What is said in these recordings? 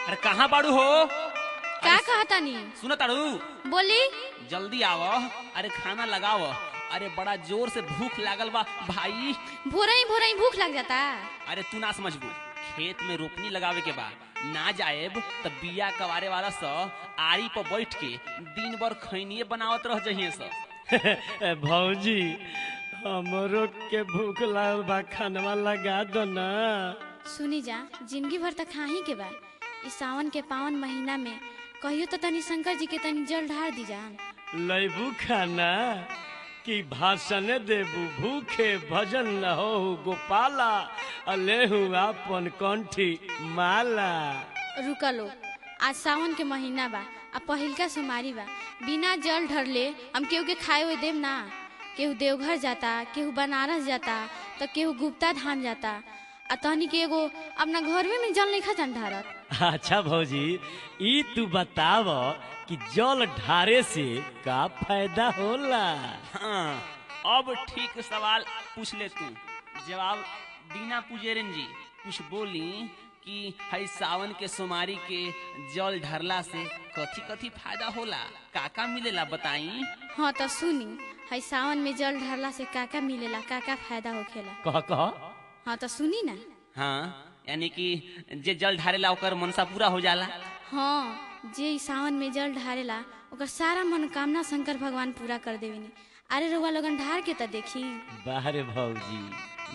अरे कहाँ बाड़ू हो का कहतानी सुनो ताड़ू बोली जल्दी आव अरे खाना लगाव अरे बड़ा जोर से भूख लागल बा भाई भोरा ही भोरा ही भूख लग जाता अरे तू ना समझबू खेत में रोपनी लगावे के बा ना जाएब त बिया कवारे वाला स आरी पर बैठ के दिन भर खैनिए बनावत रह जहिए स भौजी हमरो के भूख लागल बा खानवा लगा दो ना सुनी जा जिंदगी भर तक खाही के बा इस सावन के पावन महीना में कहियो तो तनी शंकर जी के तनी जल ढार दी जान लैबू खाना कि भाषण देबू भूखे भजन न हो गोपाला अलेहू आपन कंठी माला रुका लो आज सावन के महीना बा आ पहिलका सोमारी बा बिना जल ढरले हम केहू के खाए हुए देम ना केहू देवघर जाता केहू बनारस जाता तो केहू गुप्ता धाम जाता आ तहनी के एगो अपना घर में, में जल नहीं खा जान ढारत अच्छा भौजी ई तू बताव कि जल ढारे से का फायदा होला हाँ अब ठीक सवाल पूछ ले तू जवाब दीना पुजेरन जी कुछ बोली कि हई सावन के सोमारी के जल ढरला से कथी कथी फायदा होला का का मिलेला बताई हाँ तो सुनी हई सावन में जल ढरला से का का मिलेला का का फायदा होखेला कह कह हाँ तो सुनी ना हाँ यानी कि जे जल ढारेला ओकर मनसा पूरा हो जाला हाँ जे ई सावन में जल ढारेला ओकर सारा मनोकामना शंकर भगवान पूरा कर देवेनी अरे रुआ लोगन ढार के तो देखी बाहरे भौजी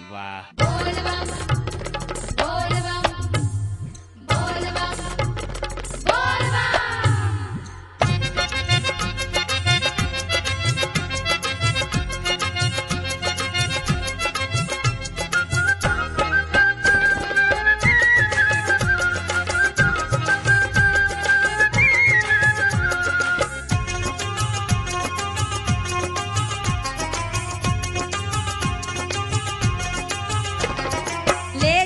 वाह ले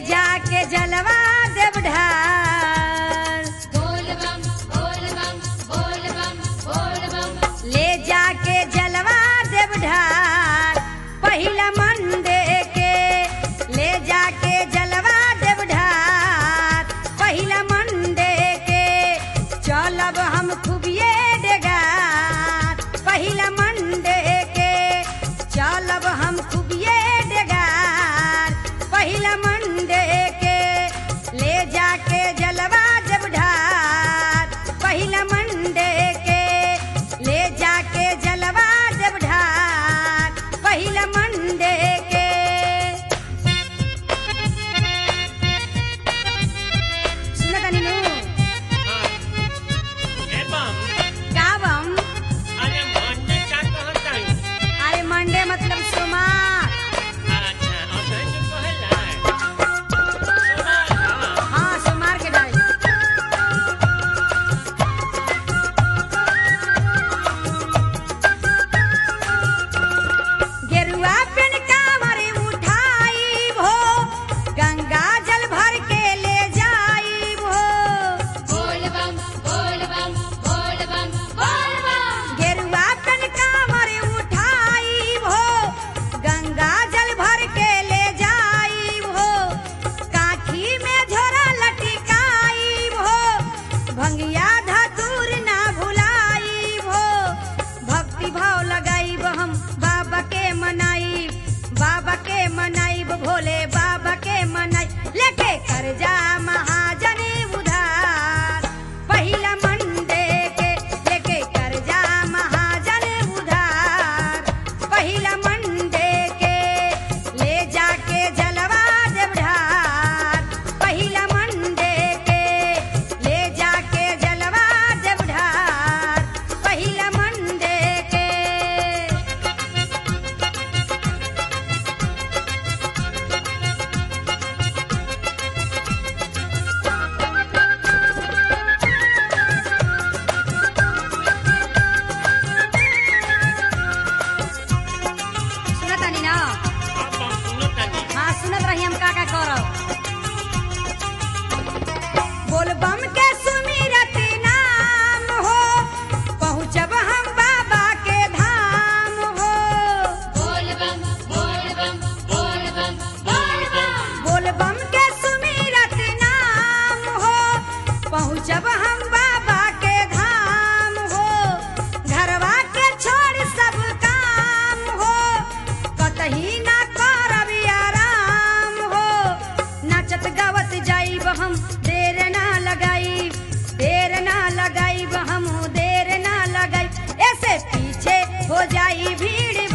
पहुँचब हम बाबा के धाम हो घरवा के छोड़ सब काम हो कतही ना करब आराम हो नाचत गावत जाइब हम देर ना लगाई देर ना लगाइब हम देर ना लगाई ऐसे पीछे हो जाई भीड़